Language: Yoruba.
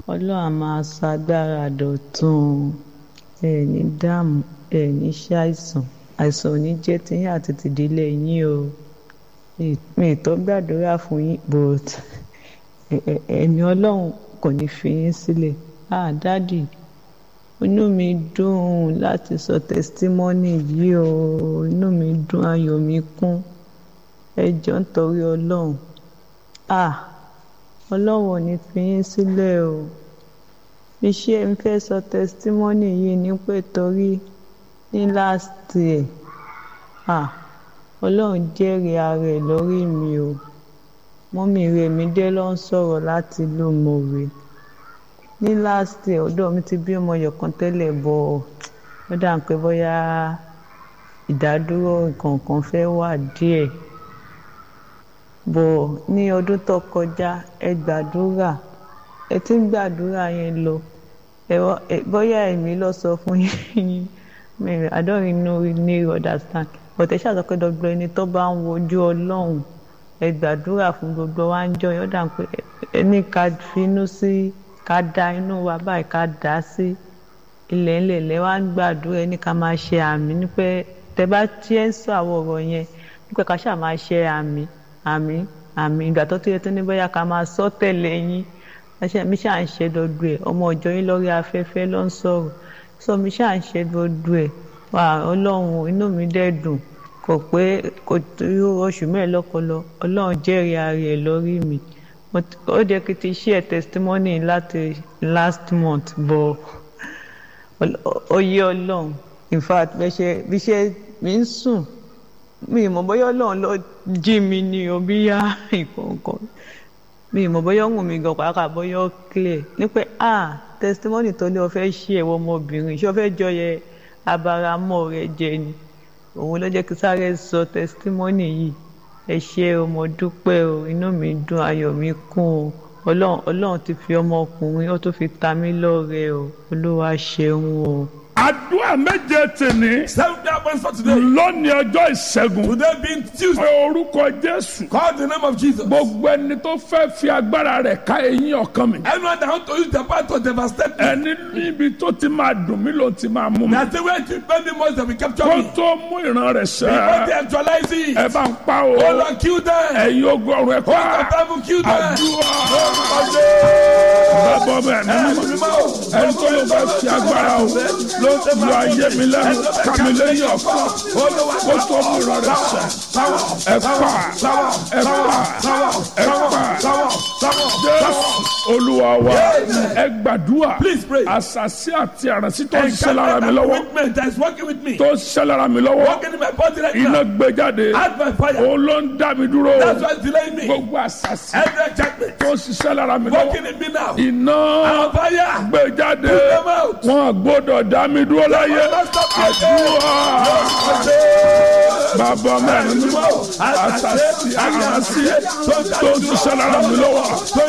ọlọ́run á máa sọ agbára dọ̀tun ẹ ní dààmú ẹ ní ṣàìsàn àìsàn ò ní jẹ́ tiyín àti tìdílé yín o mi ì tó gbàdúrà fún yín but ẹ̀mí ọlọ́run kò ní fi yín sílẹ̀ ah dádì inú mi dùn láti sọ tẹsítímọ́nì yìí o inú mi dùn ayọ̀ mi kún ẹ jọ̀ọ́ nítorí ọlọ́run ah ọlọ́run ò ní fi yín sílẹ̀ o bí ṣe ń fẹ́ sọ tẹsítímọ́nì yìí ní pé torí ní last year ah ọlọ́run jẹ́rìí ara ẹ̀ lórí mi o mọ́mí rẹ̀ mi dé ló ń sọ̀rọ̀ láti ìlú mọ̀wé ní last year ọ̀dọ̀ mi ti bí ọmọ yọ̀kan tẹ́lẹ̀ bọ̀ ó dà ń pé bóyá ìdádúró nǹkan fẹ́ wà díẹ̀ bọ̀ ní ọdún tó kọjá ẹ gbàdúrà ẹ ti ń gbàdúrà yẹn lọ bóyá èmi lọ sọ fún yín I don't really know really understand but ẹ ṣàtọ́ pé dọ́gbọ́n ẹni tó bá ń wojú ọlọ́run ẹ gbàdúrà fún gbogbo wa ń jọ yọ̀ọ́ dà pé ẹni ká finú sí ká da inú wa báyìí ká dà á sí ilẹ̀ ńlẹ̀ lẹ́ wá ń gbàdúrà ẹni ká máa ṣe àmì ní pé tẹ bá tiẹ̀ ń sọ àwọn ọ̀rọ̀ yẹn nípa ká ṣáà máa ṣe àmì àmì àmì ìgbà tó tó yẹ tó ní bóyá ká máa sọ tẹ̀lé yín mi ṣáà ń ṣe dọdọ ẹ ọmọ ọjọ́ yín lórí afẹ́fẹ́ ló ń sọ̀rọ̀ sọ mi ṣáà ń ṣe dọdọ ẹ wà ọlọ́run inú mi dẹ̀ dùn kò pé kò tó oṣù mẹ́rin lọ́kọlọ ọlọ́run jẹ́rìí ara ẹ̀ lórí mi ó jẹ́ kí n ti share testimony láti last month bọ̀ ó yé ọlọ́run in fact bí ṣe mi ń sùn mi ì mọ̀ bóyá ọlọ́run ló jí mi ní o bí yá ìkọ̀ọ̀kan mi ì mọ̀ bóyá ó wù mí gan pàápàá bóyá ó clear ní pé ah testimony tó ní o fẹ́ ṣe ẹ̀wọ̀ ọmọbìnrin ṣé o fẹ́ jọyẹ abaramọ́ rẹ jẹ ni òun ló jẹ́ kí sáré sọ testimony yìí ẹ ṣé o mo dúpẹ́ o inú mi dùn ayọ̀ mi kún o ọlọ́run ọlọ́run ti fi ọmọkùnrin ó tún fi ta mí lọ́rẹ o olúwa ṣeun o. àdúrà méje tèmi. seven day appointment for today. lónìí ọjọ́ ìṣẹ́gun. today being tuesday. pé orúkọ jésù. call the name of jesus. gbogbo ẹni tó fẹ́ fi agbára rẹ̀ ká eyín ọkàn mi. anyone that want to use the power to devastate me. ẹni níbi tó ti máa dùn mí ló ti máa mú mi. na the way to spend the most that we capture kó me. tó mú ìran rẹ̀ before sẹ́. they actualize it. ẹ bá ń pa o. hold on kill them. ẹ̀yin ogun ọ̀run ẹ̀ hold on pa. time kill them. àdúrà. ọjọ́. bàbá ọmọ ẹ̀ nínú ẹni tó ló fẹ́ fi agbára o ló ayé mi lẹ́nu kàmi lẹ́yìn ọ̀kan kó tó mú ìran rẹ̀ sẹ́. ẹ pa ẹ pa ẹ pa jésù olúwa wa ẹ gbàdúrà Please pray. àṣàṣì àti àràǹsí tó ń ṣe lára mi Encounter lọ́wọ́ commitment that is working with me. tó ń ṣe lára mi lọ́wọ́ working in my body right iná now. gbé jáde Add my fire. òun ló ń dá mi dúró that's why it's delaying me. gbogbo àṣàṣì every enchantment. tó ń ṣiṣẹ́ lára mi lọ́wọ́ working in me now. iná Our fire. gbé jáde Put them out. wọn gbọ́dọ̀ dá mi dúró láyé àdúrà bàbá mẹ́rin àṣàṣì àràǹsí tó ń ṣiṣẹ́ lára mi lọ́wọ́.